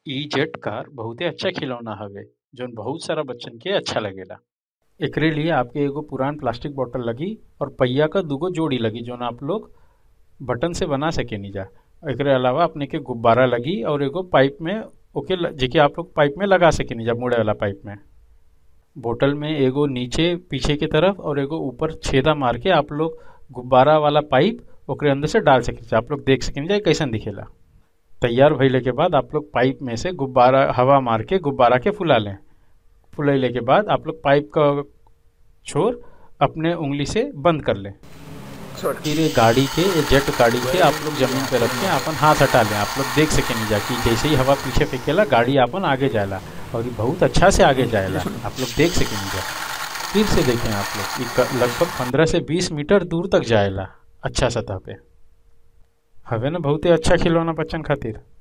इ जेट कार बहुते अच्छा खिलौना हवे जौन बहुत सारा बच्चन के अच्छा लगेला एकरे लिए आपके एगो पुरान प्लास्टिक बोतल लगी और पहिया क दूगो जोड़ी लगी जौन आप लोग बटन से बना सकेनी जा एकरे अलावा अपने के गुब्बारा लगी और एगो पाइप में ओके ल- जेके आप लोग पाइप में लगा सकेनी जा मुड़े वाला पाइप में बोतल में एगो नीचे पीछे की तरफ और एगो ऊपर छेदा मार के आप लोग गुब्बारा वाला पाइप ओकरे अंदर से डाल सकेनी आप लोग देख सकेनी जा कैसन दिखेला तैयार भइले के बाद आप लोग पाइप में से गुब्बारा हवा मार के गुब्बारा के फुला लें फुलैले के बाद आप लोग पाइप का छोर अपने उंगली से बंद कर लें फिर ये गाड़ी के ये जेट गाड़ी के आप लोग जमीन पे रख के अपन हाथ हटा लें आप लोग देख सकेनी जा कि जैसे ही हवा पीछे फेंकेला गाड़ी अपन आगे जाएला और ये बहुत अच्छा से आगे जाएला आप लोग देख सकेनी जा फिर से देखें आप लोग ये क- लगभग पंद्रह से बीस मीटर दूर तक जाएला अच्छा सतह पे हवे ना बहुते अच्छा खिलौना बच्चन खातिर